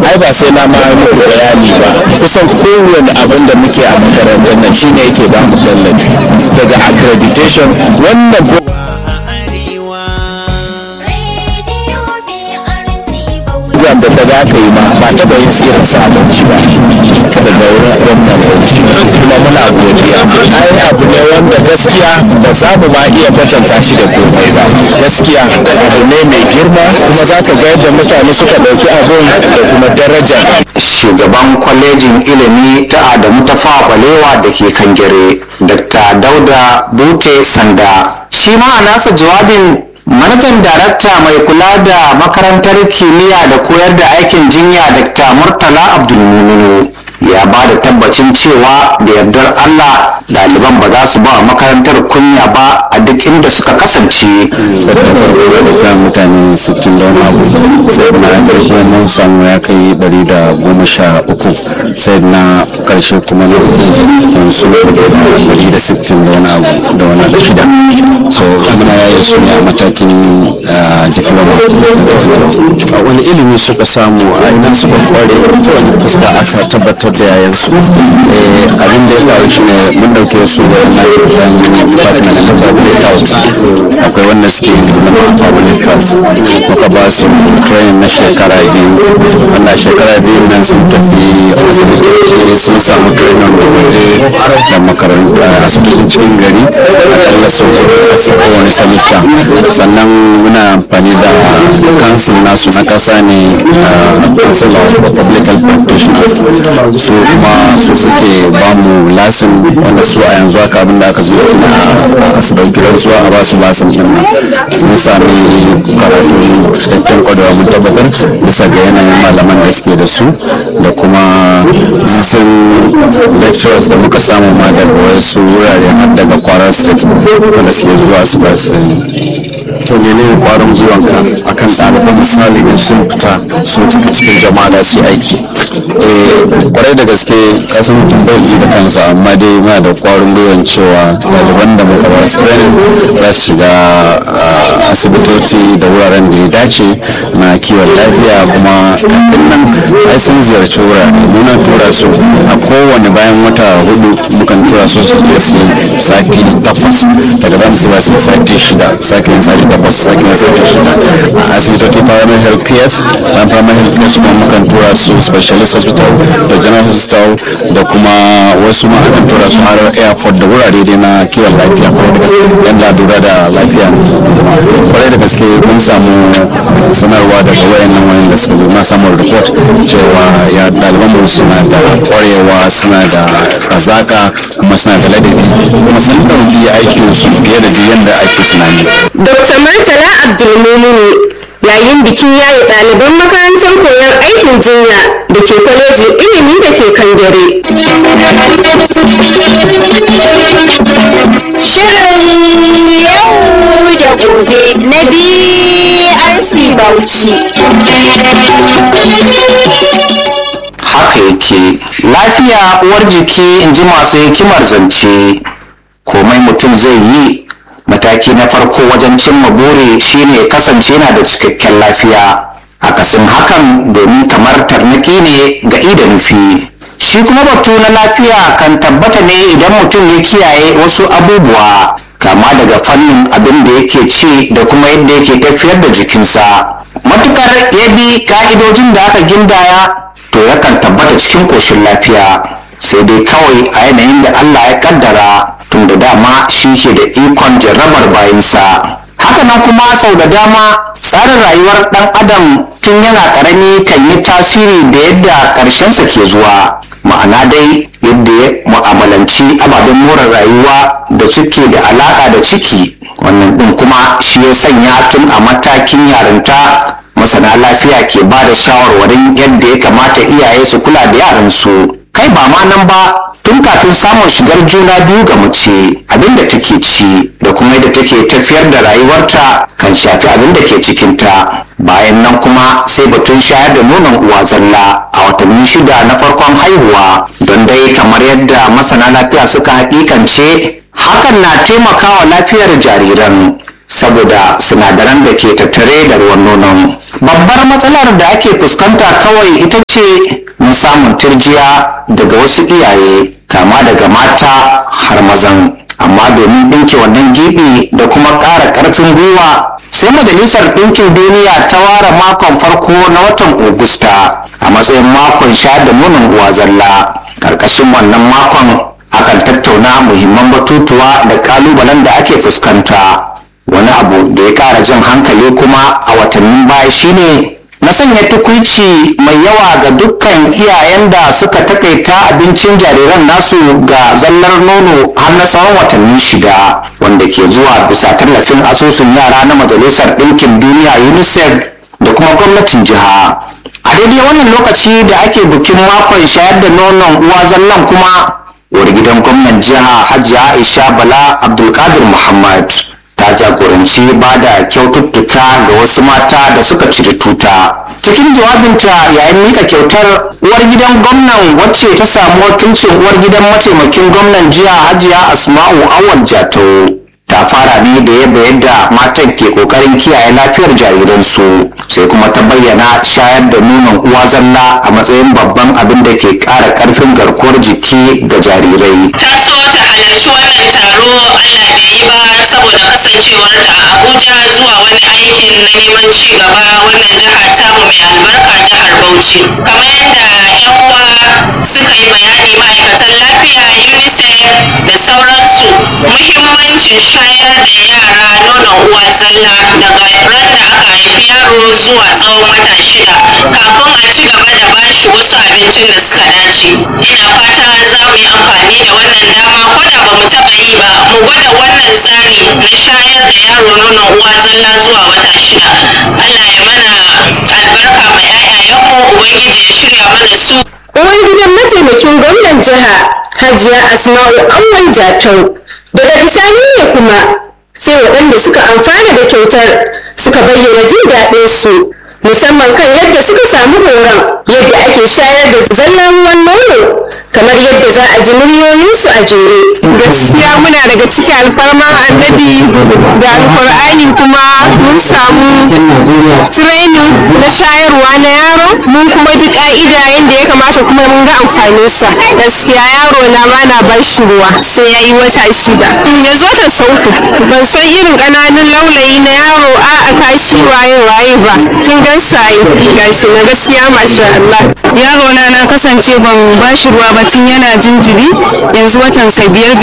ai ba sai na ma muku bayani ba kusan kowane abin da muke a makarantar nan shine yake ba mu tallafi daga accreditation wannan ko program da ta za ka yi ma ba taɓa yin tsirin sabonci ba daga wurin gwamnan bauchi kuma muna godiya ai abu ne wanda gaskiya ba za mu ma iya kwatanta shi da komai ba gaskiya abu ne mai girma kuma za ka ga yadda mutane suka ɗauki abun da kuma daraja shugaban kwalejin ilimi ta adamu ta balewa da ke kangere dr dauda bute sanda shi ma a nasa jawabin manajan darakta mai kula da makarantar kimiyya da koyar da aikin jinya dr murtala abdulmuminu ya ba da tabbacin cewa da yardar allah ɗaliban ba za su ba makarantar kunya ba a duk inda suka kasance sannan farko da kan mutane sittin da wani abu sai na ƙarshe mun samu ya kai ɗari da goma sha uku sai na ƙarshe kuma na hudu su ne da ɗari da sittin da wani abu da wani da shida so muna yayin su ne a matakin ah, diploma a wani ilimi suka samu a ina suka kware ta wani fuska aka tabbatar da yayansu Eh, abin da ya faru shi ne mun ɗauke su wannan department na public health akwai wanda suke diploma a public health muka ba su training na shekara biyu wanda shekara biyu nan sun tafi asibitoci sun samu training da waje da makaranta asibitin cikin gari akalla sau hudu a kowane semester sannan muna amfani da council nasu na kasa ne a council of public health practitioners su kuma su suke ba mu lasin wanda su a yanzu haka abin da aka zo na su dauki rantsuwa a ba su lasin din nan sun sami karatu cikakken kwarewa mun tabbatar bisa ga yanayin malaman da suke da su da kuma sun lecturers da muka samu ma daga wasu wurare har daga kwara state wanda suke zuwa su ba su to ne ne kwarin zuwanka akan ɗaliban misali in sun fita sun tafi cikin jama'a da su yi aiki eh kwarai da gaske kasan mutum bai ji da kansa amma dai muna da kwarin gwiwan cewa ɗaliban da muka ba su training za su shiga ah, asibitoci da wuraren da ya dace na kiwon lafiya kuma kafin nan ai sun ziyarci wurare muna tura su a kowane bayan wata hudu mukan tura su su je su yi sati takwas daga nan tura su sati shida sake yin sati takwas sake yin sati shida a asibitoci primary health care bayan primary health care kuma mukan tura su specialist hospital da general hospital da kuma wasu ma akan tura su har airport da wurare dai na kiwon lafiya kwarai da gaske yan lura da lafiya kwarai da gaske mun samu sanarwa daga wayannan wayan da suka zo na samun report cewa ya ɗaliban mu suna da kwarewa suna da kazaka kuma suna da ladabi kuma sun ɗauki aikin su fiye da yadda ake tunani Dr. Murtala Abdulmumini yayin bikin yaye ɗaliban makarantar koyon aikin jinya da ke kwalejin ilimi da ke Kangare. Shirin yau da gobe na BRC Bauchi. haka yake lafiya uwar jiki in ji masu hikimar zance komai mutum zai yi mataki na farko wajen cimma buri shine ya kasance yana da cikakken lafiya akasin hakan domin kamar tarnaki ne ga ida nufi shi kuma batu na lafiya kan tabbata ne idan mutum ya kiyaye wasu abubuwa kama daga fannin abin da yake ci da kuma yadda yake tafiyar da jikinsa matukar ya bi ka'idojin da aka gindaya to yakan tabbata cikin koshin lafiya sai dai kawai a yanayin da Allah ya kaddara tun da dama shi ke da ikon jarrabar bayinsa hakanan kuma sau da dama tsarin rayuwar ɗan adam tun yana ƙarami kan yi tasiri da yadda ƙarshensa ke zuwa ma'ana dai yadda ya mu'amalanci ababen more rayuwa da suke da alaƙa da ciki wannan ɗin kuma shi ya sanya tun a matakin yarinta masana lafiya ke ba da shawarwarin yadda ya kamata iyaye su kula da yaransu kai ba ma nan ba tun kafin samun shigar juna biyu ga mace abin da take ci da kuma yadda take tafiyar da rayuwarta kan shafi abin da ke cikinta bayan nan kuma sai batun shayar da nonon uwa zalla a watanni shida na farkon haihuwa don dai kamar yadda masana lafiya suka hakikance hakan na taimakawa lafiyar jariran saboda sinadaran da ke tattare da ruwan nonon babbar matsalar da ake fuskanta kawai ita ce na samun turjiya daga wasu iyaye kama daga mata har mazan amma domin ɗinke wannan gibi da kuma ƙara ƙarfin gwiwa sai majalisar ɗinkin duniya ta ware makon farko na watan Ogusta a matsayin makon sha da nonon uwa zalla ƙarƙashin wannan makon akan tattauna muhimman batutuwa da ƙalubalen da ake fuskanta wani abu da ya ƙara jan hankali kuma a watannin baya shine na sanya tukuici mai yawa ga dukkan iyayen da suka takaita abincin jariran nasu ga zallar nono har na tsawon watanni shida wanda ke zuwa bisa tallafin asusun yara na majalisar ɗinkin duniya unicef da kuma gwamnatin jiha a daidai wannan lokaci da ake bikin makon shayar da nonon uwa zallan kuma uwar gidan gwamnan jiha hajiya aisha bala abdulkadir muhammad ta jagoranci ba da kyaututtuka ga wasu mata da suka cire tuta cikin jawabinta yayin mika kyautar uwar gidan gwamnan wacce ta samu wakilcin uwar gidan mataimakin gwamnan jiya hajiya asma'u awal jatau ta fara ne da yadda yadda matan ke kokarin kiyaye lafiyar jariransu sai kuma ta bayyana shayar da nonon uwa zalla a matsayin babban abin da ke ƙara ƙarfin garkuwar jiki ga jarirai ta so ta halarci wannan taro Allah bai yi ba saboda kasancewar ta a Abuja zuwa wani aikin na neman ci gaba wannan jiha tamu mai albarka jihar Bauchi kamar yadda yan uwa suka yi bayani ma'aikatan lafiya UNICEF da sauransu muhimmancin shayar da yara nonon uwa zalla daga ran da aka haifi yaro zuwa tsawon wata shida kafin a ci gaba da bashi wasu abincin da suka dace ina fata za mu yi amfani da wannan dama ko da ba mu taɓa yi ba mu gwada wannan tsari na shayar da yaro nonon uwa zalla zuwa wata shida Allah ya mana albarka ma 'ya'yayenmu ubangiji ya shirya mana su uwar gidan mataimakin gwamnan jiha hajiya asma'u awwal jatau daga bisani ne kuma sai waɗanda suka amfana da kyautar suka bayyana jin daɗin su musamman kan yadda suka samu horon yadda ake shayar da zallan ruwan nono kamar yadda za a ji muryoyinsu a jere gaskiya muna daga ciki alfarma annabi da alkur'ani kuma mun samu training na shayarwa na yaro mun kuma bi ka'ida yadda ya kamata kuma mun ga amfaninsa gaskiya yaro na ma na ba shi ruwa sai ya yi wata shida yanzu watan sa uku ban san irin ƙananun laulayi na yaro a a kashi waye waye ba kin gan sayi gashi na gaskiya masha Allah yaro na na kasance ban ba shi ruwa ba tun yana jinjiri yanzu watan sa biyar bai